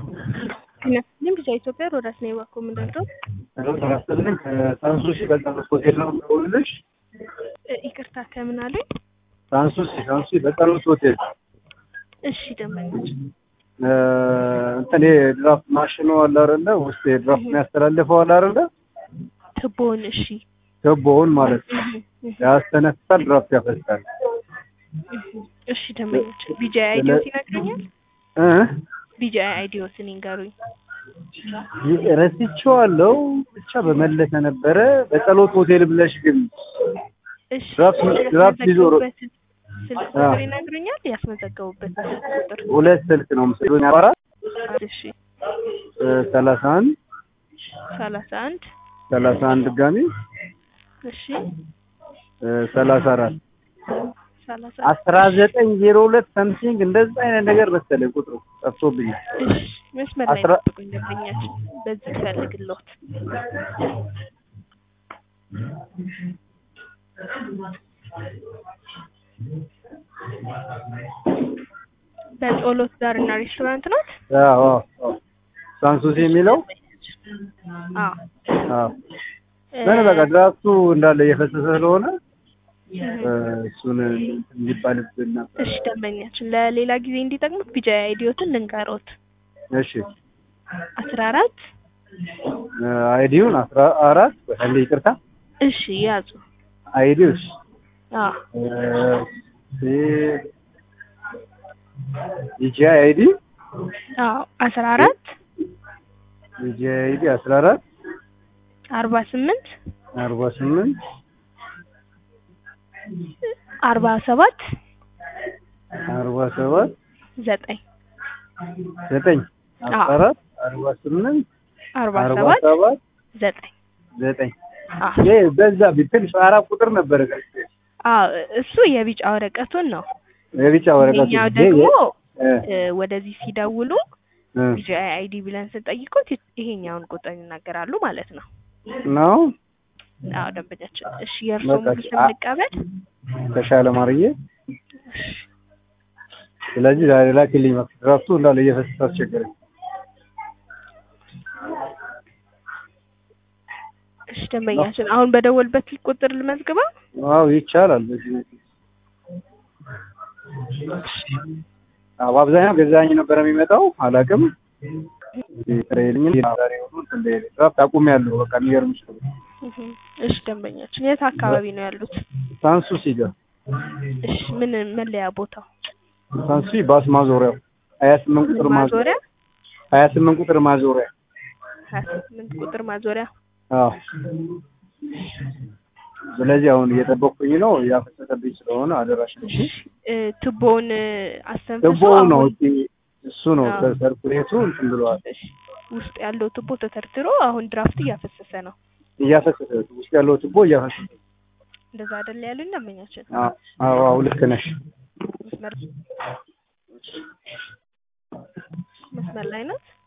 ጤናስጥልኝ ብቻ ኢትዮጵያ ሮዳስ ነው የባኮ ምንደርደው ጤናስጥልኝ ሳንሱሲ በጣኖስ ሆቴል ነው የምደውልልሽ። ይቅርታ ከምን አለኝ? ሳንሱሲ ሳንሱሲ በጣኖስ ሆቴል እሺ ደንበኞች እንትን የድራፍት ማሽኑ አለ አይደለ? ውስጥ የድራፍት የሚያስተላልፈው አለ አይደለ? ትቦን እሺ ቱቦውን ማለት ነው። ያስተነፍሳል፣ ድራፍት ያፈሳል። እሺ ደንበኞች ቢጂአይ አይዲዮስ ይነግረኛል። እ ቢጂአይ አይዲዮስን ይንገሩኝ። ረስቼዋለሁ ብቻ በመለሰ ነበረ። በጸሎት ሆቴል ብለሽ ግን እሺ ድራፍት ድራፍት ይዞ ያስመዘገቡበትን ስልክ ቁጥር ይነግሩኛል። ያስመዘገቡበት ስልክ ቁጥር ሁለት ስልክ ነው ምስሉኝ አራት እሺ ሰላሳ አንድ ሰላሳ አንድ ሰላሳ አንድ ድጋሚ እሺ ሰላሳ አራት ሰላሳ አስራ ዘጠኝ ዜሮ ሁለት ሰምቲንግ እንደዛ አይነት ነገር መሰለኝ ቁጥሩ ጠፍቶብኛል። እሺ መስመር ላይ አስራ- ጠብቁኝ ደንበኛችን በዚህ ፈልግሎት በጸሎት ዳርና ሬስቶራንት ናት። አዎ አዎ ሳንሱሲ የሚለው አዎ አዎ ምን በቃ ድራፍቱ እንዳለ እየፈሰሰ ስለሆነ እ፣ እሱን እንዲባልብን ነበር። እሺ ደንበኛችን ለሌላ ጊዜ እንዲጠቅሙት ቢጃይ አይዲዮትን ልንገሮት እሺ አስራ አራት እ፣ አይዲውን አስራ አራት በታለ ይቅርታ እሺ ያዙ አይዲው እሺ አዎ ዲጂ አይዲ አዎ አስራ አራት ዲጂ አይዲ አስራ አራት አርባ ስምንት አርባ ስምንት አርባ ሰባት አርባ ሰባት ዘጠኝ ዘጠኝ አስራ አዎ። አራት አርባ ስምንት አርባ አርባ ሰባት ሰባት ዘጠኝ ዘጠኝ አዎ ይሄ በዛ ቢትንሽ አራት ቁጥር ነበረ አዎ እሱ የቢጫ ወረቀቱን ነው። የቢጫ ወረቀቱ እኛው ይሄ- ደግሞ እ፣ እ፣ ወደዚህ ሲደውሉ እ፣ ቢጂአይ አይዲ ብለን ስንጠይቁት ይሄኛውን ቁጥር ይናገራሉ ማለት ነው። ነው አዎ ደንበኛችን። እሺ የእርስዎ በቃ ሙሉ ስም አ- ልቀበል? ተሻለ ማርዬ ስለዚህ ዛሬ ላኪልኝ መስ ድራፍቱ እንዳለ እየፈሰሰ አስቸገረኝ እሺ ደንበኛችን አሁን በደወልበት ቁጥር ልመዝግበው? ዋው ይቻላል በዚህ አዎ በአብዛኛው ገዛኝ ነበር የሚመጣው አላውቅም ትሬልኝ ዛሬ ሆኖ እንትን ላይ ድራፍት አቁሜያለሁ በቃ የሚገርምሽ ነው እህ፣ እሺ ደንበኛችን የት አካባቢ ነው ያሉት? ሳንሱሲ ጋር እሺ ምን መለያ ቦታው? ሳንሱሲ ባስ ማዞሪያው ሀያ ስምንት ቁጥር ማዞሪያ ማዞሪያ ሀያ ስምንት ቁጥር ማዞሪያ ሀያ ስምንት ቁጥር ማዞሪያ አዎ ስለዚህ አሁን እየጠበቅኩኝ ነው እያፈሰሰብኝ ስለሆነ አደራሽ ነው እ፣ ቱቦውን አስተንፍሶ ቱቦው ነው አሁን እዚህ እሱ ነው አዎ። ሰርኩሌቱ እንትን ብለዋል እሺ፣ ውስጥ ያለው ቱቦ ተተርትሮ አሁን ድራፍት እያፈሰሰ ነው። እያፈሰሰ ውስጥ ያለው ቱቦ እያፈሰሰ እንደዛ አይደል ያሉኝ ደንበኛችን? አዎ አዎ አዎ ልክ ነሽ መስመር መስመር ላይ ናት።